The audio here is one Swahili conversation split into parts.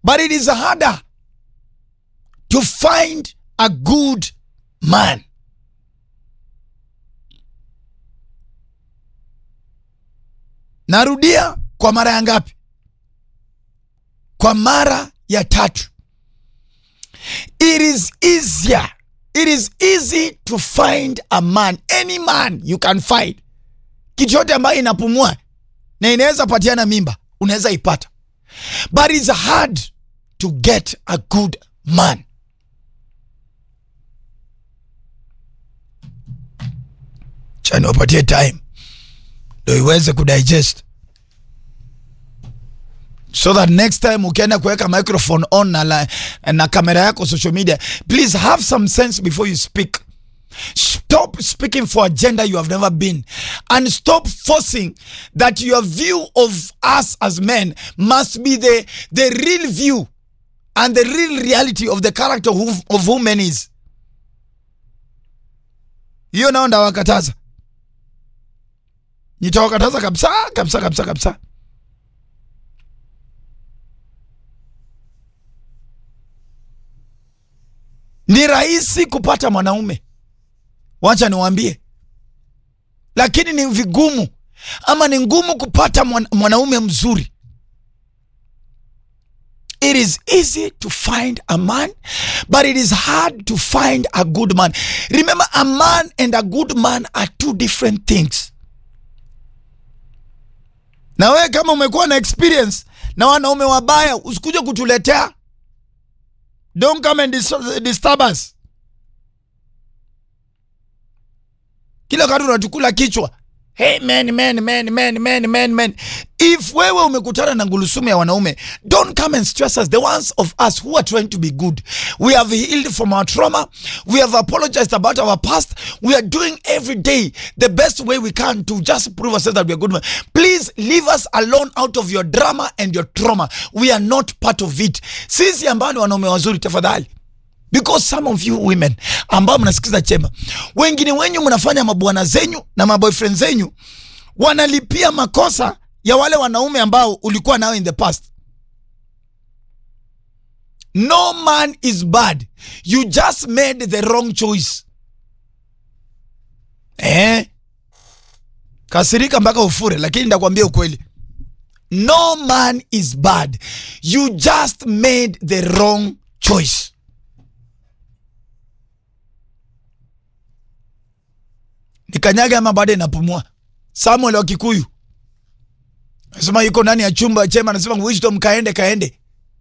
but it is harder to find a good man. Narudia kwa mara ya ngapi? Kwa mara ya tatu. It is easier. It is easy to find a man, any man you can find. Kitu yote ambayo inapumua na inaweza patiana mimba, unaweza ipata, but it's hard to get a good man. Chani wapatie time ndo iweze kudigest so that next time ukienda kuweka microphone on na, la, na kamera yako social media please have some sense before you speak stop speaking for a gender you have never been and stop forcing that your view of us as men must be the, the real view and the real reality of the character of, who- of who men is hiyo nao ndawakataza nitawakataza kabisa kabisa kabisa kabisa ni rahisi kupata mwanaume wacha niwaambie lakini ni vigumu ama ni ngumu kupata mwan- mwanaume mzuri it is easy to find a man but it is hard to find a good man remember a man and a good man are two different things na wewe kama umekuwa na experience na wanaume wabaya usikuje kutuletea don't come and dis- disturb us kila wakati unatukula kichwa hey man, man, man, man, man, man, man. if wewe umekutana na ngulusumu ya wanaume don't come and stress us the ones of us who are trying to be good we have healed from our trauma we have apologized about our past we are doing every day the best way we can to just prove ourselves that we are good men. please leave us alone out of your drama and your trauma we are not part of it sisi ambao ni wanaume wazuri tafadhali because some of you women ambao mnasikiza chema wengine wenyu mnafanya mabwana zenyu na maboyfriend zenyu wanalipia makosa ya wale wanaume ambao ulikuwa nao in the past no man is bad you just made the wrong choice eh? kasirika mpaka ufure lakini ndakwambia ukweli no man is bad you just made the wrong choice nikanyage ama bado inapumua samuel wa kikuyu anasema yuko ndani ya chumba chema anasema wisdom kaende kaende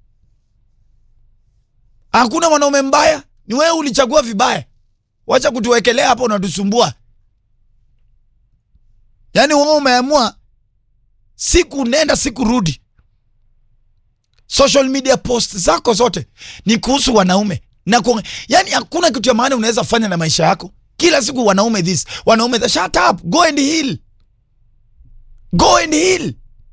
hakuna mwanaume mbaya ni wewe ulichagua vibaya wacha kutuwekelea hapo unatusumbua yaani wewe umeamua siku nenda siku rudi social media post zako zote ni kuhusu wanaume na ku, yani hakuna kitu ya maana unaweza fanya na maisha yako kila siku wanaume this wanaume that. shut up go and heal go and heal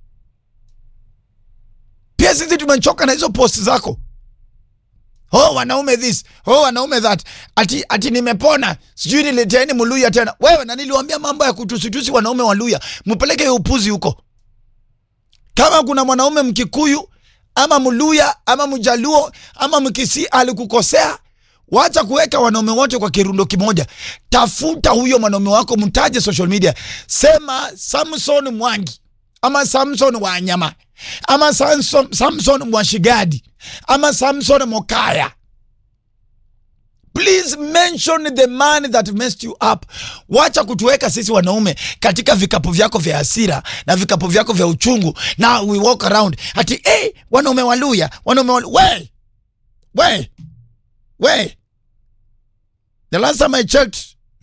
pia sisi tumechoka na hizo post zako oh wanaume this oh wanaume that ati, ati nimepona sijui nileteni muluya tena wewe na niliwambia mambo ya kutusitusi wanaume waluya mpeleke hiyo upuzi huko kama kuna mwanaume mkikuyu ama mluya ama mjaluo ama mkisi alikukosea wacha kuweka wanaume wote kwa kirundo kimoja tafuta huyo mwanaume wako mtaje social media sema samson mwangi ama samson wanyama ama samson, samson mwashigadi ama samson mokaya please mention the man that messed you up wacha kutuweka sisi wanaume katika vikapu vyako vya hasira na vikapu vyako vya uchungu na we walk around ati hey, wanaume waluya wanaume walu we we we the last time i checked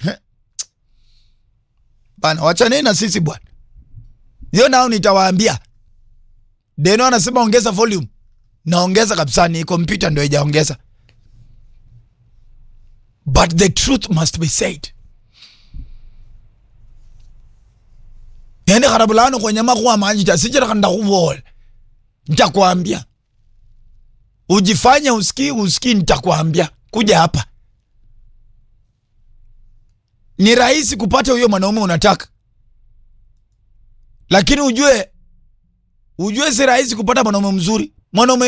bana wachaneni na sisi bwana hiyo nao nitawaambia deno anasema ongeza volume naongeza kabisa ni kompyuta ndo ijaongeza but the truth must be said yani kharabulano kwenyama kuwa manjita sijira kanda kuvola nitakwambia ujifanye usikii usikii nitakwambia kuja hapa ni rahisi kupata huyo mwanaume unataka lakini ujue ujue si rahisi kupata mwanaume mzuri mwanaume